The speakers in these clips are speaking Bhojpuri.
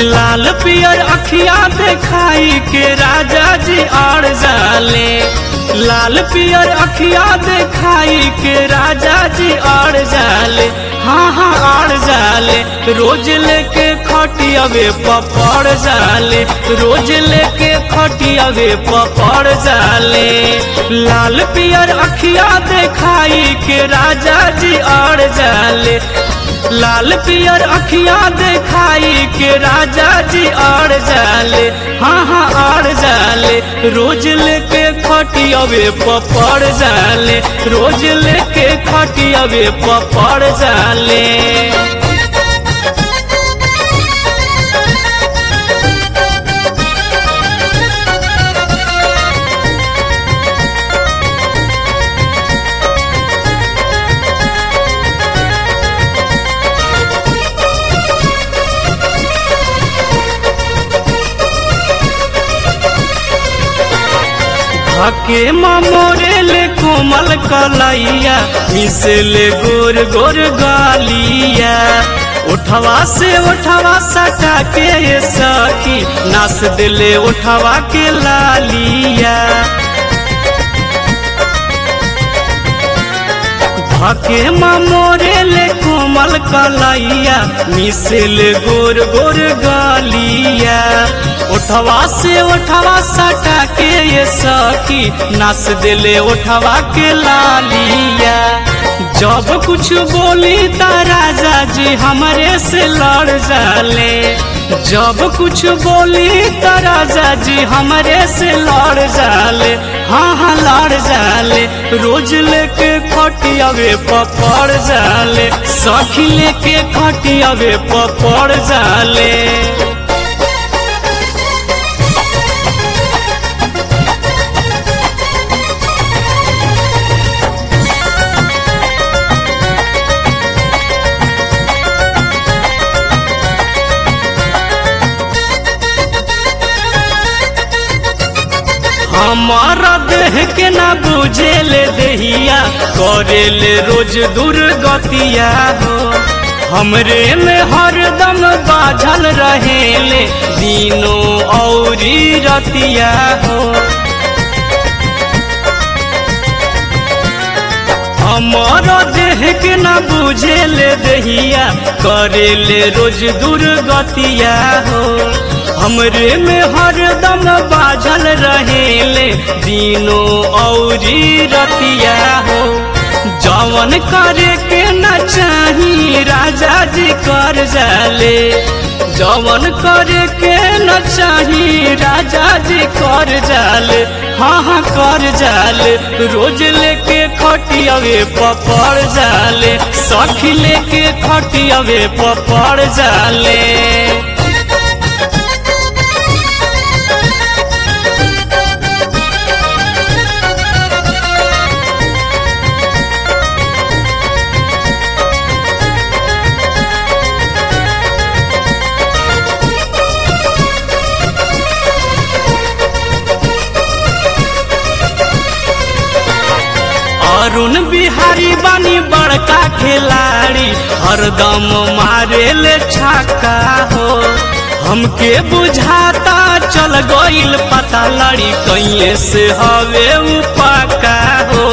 लाल पियर अखिया देखाई के राजा जी आड़ जाले लाल पियर अखिया देखाई के राजा जी आड़ जाले हाँ हाँ आड़ जाले रोज लेके खटियावे पपड़ जाले रोज लेके खटियावे पपड़ जाले लाल पियर अखिया देखाई के राजा जी आड़ जाले लाल पियर अखिया देखाई के राजा जी आड़ जाले हाँ हाँ आड़ जाले रोज लेके खटियावे पपड़ जाले रोज लेके खटियावे पपड़ जाले हके मोरे ले कोमल कलैया मिसले गोर गोर गालिया उठवा से उठवा सटा के ये सखी नास दिले उठवा के लालिया हके मोरे ले कोमल कलैया मिसल गोर गोर गालिया उठवा से उठवा सटा के ये सखी नास दिले उठवा के लालिया जब कुछ बोली त राजा जी हमारे से लड़ जाले जब कुछ बोली त राजा जी हमारे से लड़ जाले हाँ हाँ लड़ जाले रोज लेके खटियावे पपड़ जाले सखी लेके खटियावे पपड़ जाले हमारा देह के ना बुझे ले दहिया करे ले रोज दुर्गतिया हो हमरे में हरदम बाझल रहे ले दिनों औरी रतिया हो हमारा देह के ना बुझे ले दहिया करे ले रोज दुर्गतिया हो हमरे में हरदम बाझल रहेले दिनों औरी रतिया हो जवन करे के न चाही राजा जी कर जाले जवन करे के न चाही राजा जी कर जाले हाँ हाँ कर जाले रोज लेके खटियावे पपड़ जाले सखी लेके खटियावे पपड़ जाले अरुण बिहारी बानी बड़का खिलाड़ी हरदम मारे ले छक्का हो हमके बुझाता चल गईल पता लड़ी कहीं से हवे पक्का हो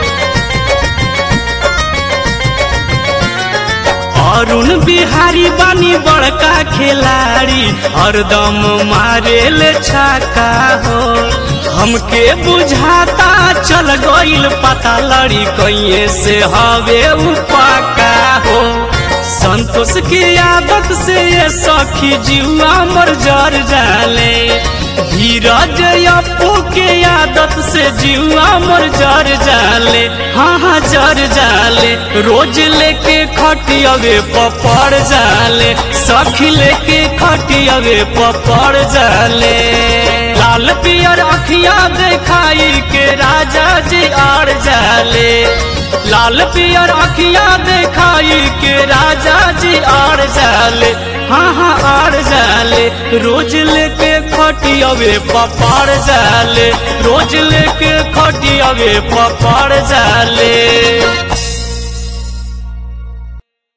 अरुण बिहारी बानी बड़का खिलाड़ी हरदम मारे ले छक्का हो हमके बुझाता चल गईल पता लड़ी कहीं से हवे पक्का हो संतोष की आदत से ये सखी जीवा मर जर जाले धीरज अपू के आदत से जीवा मर जर जाले हाँ हाँ जर जाले रोज लेके खटियावे पपड़ जाले सखी लेके खटियावे पपड़ जाले लाल पियर अखिया देखाई के राजा जी आड़ जाले लाल पियर अखिया देखाई के राजा जी आड़ जाले हाँ हाँ आड़ जाले रोज लेके खटियावे पपाड़ जाले रोज लेके खटियावे पपाड़ जाले